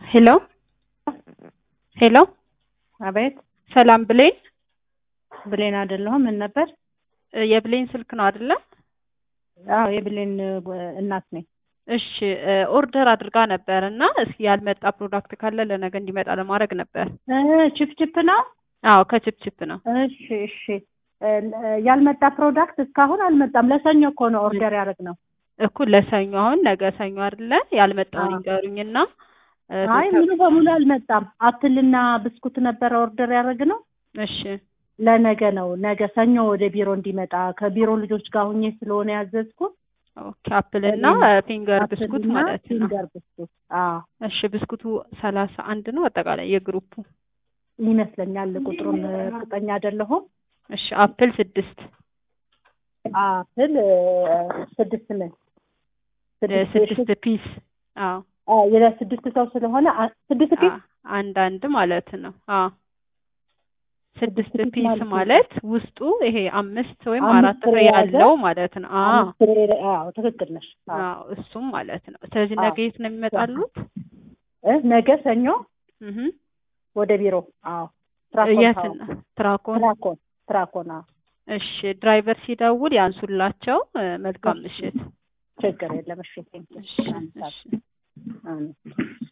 ሄሎ ሄሎ አቤት ሰላም ብሌን ብሌን አይደለሁም። ምን ነበር? እ የብሌን ስልክ ነው አይደለ? አዎ የብሌን እ እናት ነኝ። እሺ እ ኦርደር አድርጋ ነበር እና እስኪ ያልመጣ ፕሮዳክት ካለ ለነገ እንዲመጣ ለማድረግ ነበር። እ ቺፕ ቺፕ ነው። አዎ ከችፕችፕ ነው። እሺ እሺ። እ ያልመጣ ፕሮዳክት እስካሁን አልመጣም። ለሰኞ እኮ ነው ኦርደር ያደረግነው። እኩል ለሰኞ አሁን ነገ ሰኞ አይደለ? ያልመጣውን አዎ። ይንገሩኝና እ አይ ሙሉ በሙሉ አልመጣም። አፕልና ብስኩት ነበረ ኦርደር ያደረግነው እሺ ለነገ ነው። ነገ ሰኞ ወደ ቢሮ እንዲመጣ ከቢሮ ልጆች ጋር ሁኜ ስለሆነ ያዘዝኩት ኦኬ አፕል እና ፊንገር ብስኩት አፕልና ማለት ነው። ፊንገር ብስኩት አዎ እሺ ብስኩቱ ሰላሳ አንድ ነው አጠቃላይ የግሩፑ። ይመስለኛል። ቁጥሩን እርግጠኛ አይደለሁም። እሺ አፕል ስድስት አፕል እ ስድስት ምን እ ስድስት ፒስ አዎ አዎ የስድስት ሰው ስለሆነ አ- ስድስት ፒስ አ- አንድ አንድ ማለት ነው። አዎ ስድስት ስድስት ፒስ ማለት ነው። ማለት ውስጡ ይሄ አምስት ወይም አምስት አራት ፍሬ ፍሬ የያዘ ያለው ማለት ነው። አዎ አምስት ፍሬ አዎ ትክክል ነሽ። አዎ አዎ እሱም ማለት ነው። ስለዚህ አዎ። ነገ የት ነው የሚመጣሉት? እ ነገ ሰኞ እህ ወደ ቢሮ አዎ ትራኮን የት ታወር ነው? ትራኮን። ትራኮን ትራኮን አዎ እሺ ድራይቨር ሲደውል ያንሱላቸው። እ መልካም ምሽት። ችግር የለም እሺ ቴንኪው እሺ አንሳት እሺ አሜን